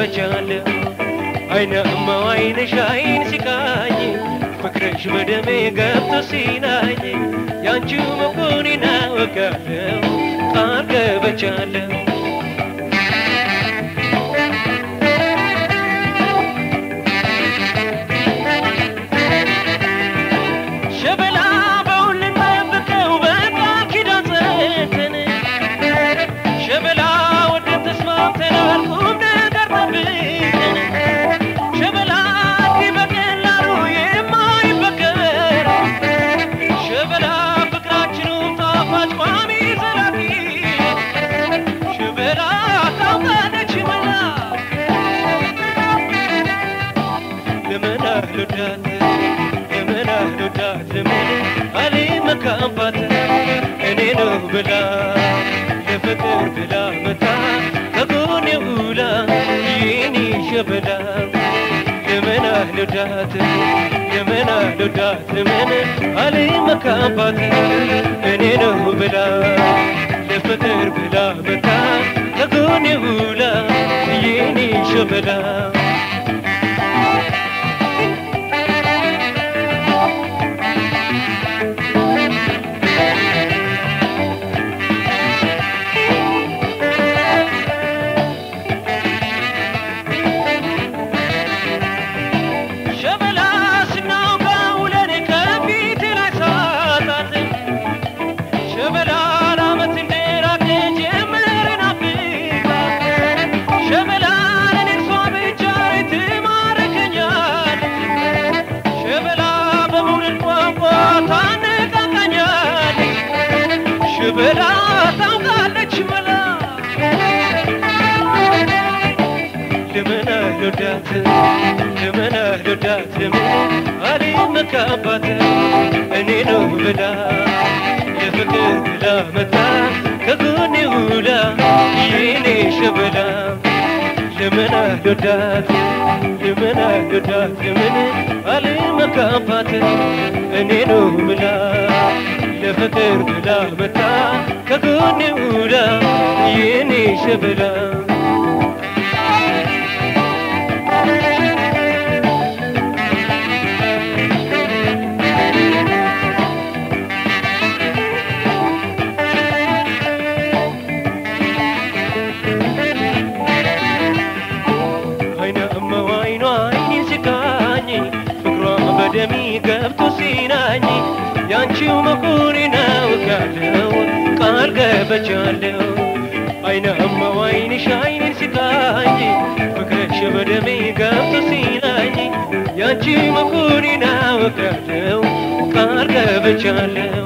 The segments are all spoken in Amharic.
ገብቻለሁ አይናማ አይንሽ አይን ሲቃኝ ፍቅርሽ በደሜ ገብቶ ሲናኝ ያንቺው መሆኔን አውቃለሁ ቃል ገብቻለሁ ሸበላ በሁሉም ጠብቀው በቃል ኪዳን ጸንተን ሸበላ ወደን ተስማምተናል ቁም ነገር ጠብቀን ሸበላ እንዲህ በቀላሉ የማይበገር ሸበላ ፍቅራችኑ ጣፋጭ ቋሚ ዘላቂ ሸበላ ታውቃለች መላ ለምን አልወዳት ለምን አልወዳት ለምን አልመካባት እኔ ነው ብላ ለፍቅር ብላ መታ ከጎኔ ውላ ይህኔ ሸበላ ለምን አልወዳት ለምን አልወዳት ለምን አልመካባት እኔ ነው ብላ ለፍቅር ብላ መታ ከጎኔ ውላ ይህኔ ሸበላ ሸበላ ስናውጋ ውለን ከፊት ላይ ሳጣት ሸበላ ለዓመት እንደራቀ ጀመርን አፍቃት ሸበላ ለኔ እሷ ብቻ ትማርከኛለች ሸበላ በመውደድ ቋንቋ ታነቃቃኛለች ሸበላ ታውቃለች መላ ለምን አልወዳት ለምን አልወዳት ለምን አልመካባት እኔ ነው ብላ የፍቅር ብላ መታ ከጎኔ ውላ የኔ ሸበላ ለምን አልወዳት ለምን አልወዳት ለምን አልመካባት እኔ ነው ብላ ለፍቅር ብላ መታ ከጎኔ ውላ የኔ ሸበላ አይናማ አይኗ አይኔን ሲቃኝ ፍቅሯ በደሜ ገብቶ ሲናኝ ያንቺው መሆኔን አውቃለሁ ቃል ገብቻለሁ አይናማ አይንሽ አይኔን ሲቃኝ ፍቅርሽ በደሜ ገብቶ ሲናኝ ያንቺ መሆኔን አውቃለሁ ቃል ገብቻለሁ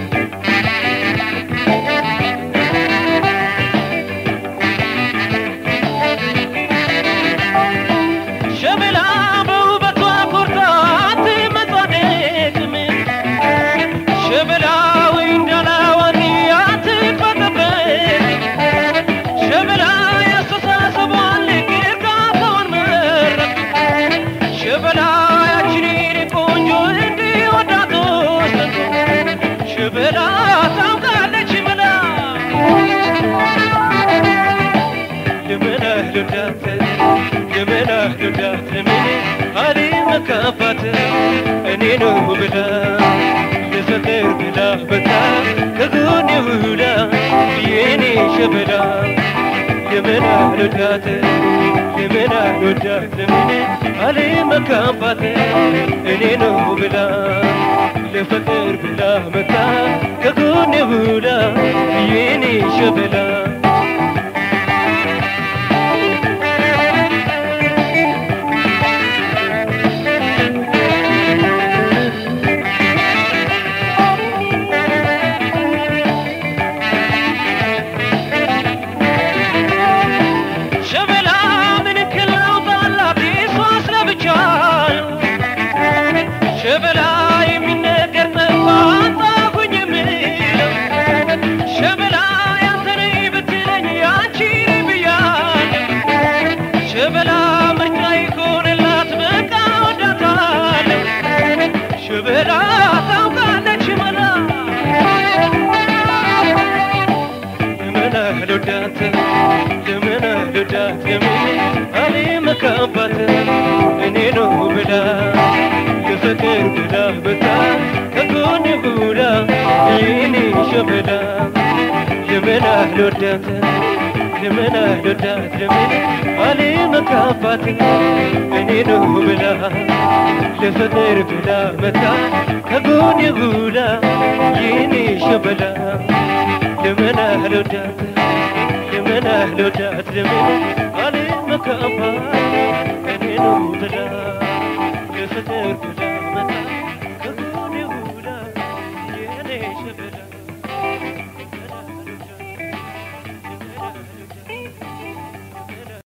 ሸበላ በውበቷ ኮርታ አትመጻደቅም ሸበላ ወይ እንዳላዋቂ አትቅበጥበት ሸበላ ያስተሳሰቧን ልክ እርጋታዋን መረጥ ሸበላ ያችን የኔ ቆንጆ እንዲወዳት ወሰንኩ ሸበላ ታውቃለች መላ ለምን አልወዳት ለምን አልወዳት ለምን አልመካባት እኔ ነው ብላ ለፍቅር ብላ በታ ከጎኔ ውላ የኔ ሸበላ ለምን አልወዳት ለምን አልወዳት ለምን አልመካባት እኔ ነው ብላ ለፍቅር ብላ መታ ከጎኔ ውላ የኔ ሸበላ ሸበላ ምን ክለውጥ አላት እሷስ ለብቻ ሸበላ የሚነገር ጠፋ አጣሁኝ የምለው ሸበላ ያንተ ነኝ ብትለኝ ያንቺ ነኝ ብያለሁ ሸበላ ምርጫ ይሆንላት በቃ ወዳታለሁ ሸበላ ታውቃለች መላ ለምን አልወዳት ለምን ልወዳት ለምን አልመካባት እኔ ነው ብላ የፍቅር ብላ በታ ከጎን ሁላ ይኔ ሸበላ ለምን አልወዳት ለምን አልወዳት ለምን አልመካባት እኔ ነው ብላ ለፍቅር ብላ መታ ከጎን ሁላ ይኔ ሸበላ ለምን አልወዳት ለምን አልወዳት ለምን አል